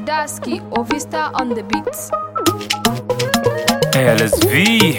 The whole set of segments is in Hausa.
Daski Ovista on the beats. LSV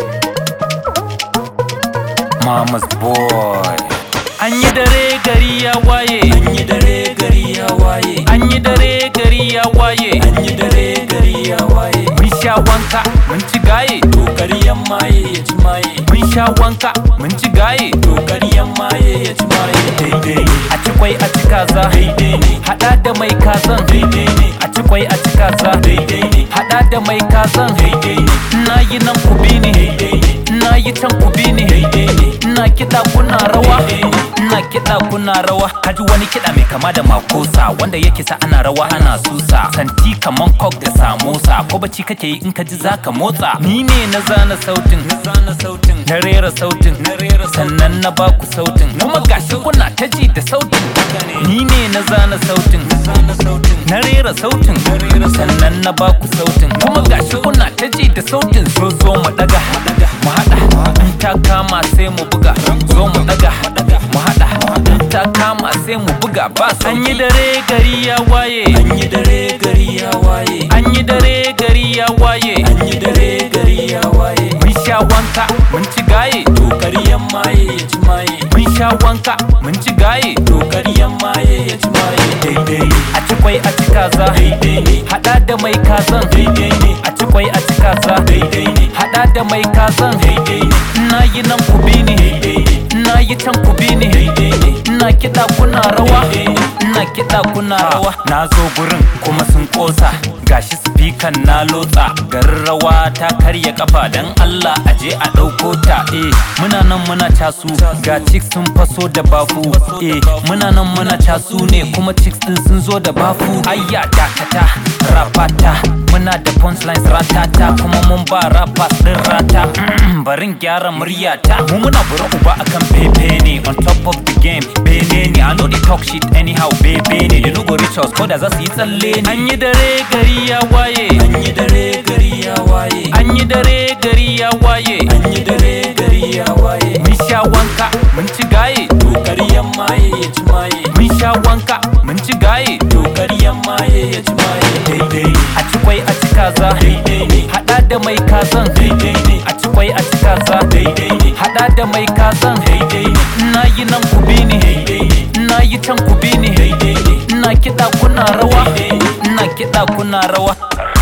Mama's boy An yi dare gari ya waye An yi dare gari ya waye An yi dare gari ya waye An yi dare gari ya waye Mun sha wanka mun ci gaye To ƙaryan maye ya ci maye Mun sha wanka mun ci gaye To ƙaryan maye ya ci maye Daidai ne A ci kwai a ci kaza Daidai ne Hada da mai kazan Daidai ne A ci kwai a ci kaza Daidai ne Hada da mai kazan Daidai ne Na yi nan ku bi ni Daidai ne Na yi can ku bi ni Daidai ne Ina kiɗa kuna rawa Daidai ne Ina kiɗa kuna rawa Kaji wani kiɗa mai kama da makosa Wanda yake sa ana rawa ana susa Santi kaman kok da samosa Ko bacci kake yi in ka ji zaka motsa Ni ne na zana sautin Na zana sautin Na rera sautin Na rera sautin Sannan na baku sautin Kuma gashi kuna ta ji da sautin Ni ne na zana sautin Na zana sautin Na rera sautin Na rera sautin Sannan na baku sautin Kuma gashi kuna ta ji da sautin So zo mu daga Mu haɗa In ta kama sai mu buga Zo mu daga Mu haɗa In ta kama sai mu buga ba An yi dare gari ya waye An yi dare gari ya waye An yi dare gari ya waye An yi dare gari ya waye Mun sha wanka mun ci gaye To ƙaryan maye ya ci maye Mun sha wanka mun ci gaye To ƙaryan maye ya ci maye Daidai ne A ci kwai a ci kaza Daidai ne Haɗa da mai kazan Daidai ne A ci kwai a ci kaza Daidai ne Haɗa da mai kazan Daidai ne Ina yi nan ku bi ni Daidai ne Ina yi can ku bi ni Daidai ne Ina kiɗa kuna rawa Daidai ne Ina kiɗa kuna rawa Na zo gurin kuma sun ƙosa Gashi spikan na lotsa Garin rawa ta karya kafa Dan Allah aje a ɗauko ta Eh muna nan muna casu Ga chicks sun faso da bafu Eh muna nan muna casu ne Kuma chicks din sun zo da bafu Ayya dakata rapata Muna da punchlines ratata Kuma mun ba rappers din rata Barin gyara muryata Mu muna bura uba akan bebe ne On top of the game bene ne I know they talk shit anyhow bebe ne They no go reach us ko da za su yi tsalle ne An yi dare gari ya waye An yi dare gari ya waye An yi dare gari ya waye An yi dare gari ya waye Mun sha wanka mun ci gaye To ƙaryan maye ya ci maye Mun sha wanka mun ci gaye To ƙaryan maye ya ci maye Daidai ne A ci kwai a ci kaza Daidai ne Hada da mai kazan Daidai ne A ci kwai a ci kaza Daidai ne Hada da mai kazan Daidai ne Ina yi nan ku bi ni Daidai ne Ina yi can ku bi ni Daidai ne Ina kiɗa kuna rawa Daidai ne Ina kiɗa kuna rawa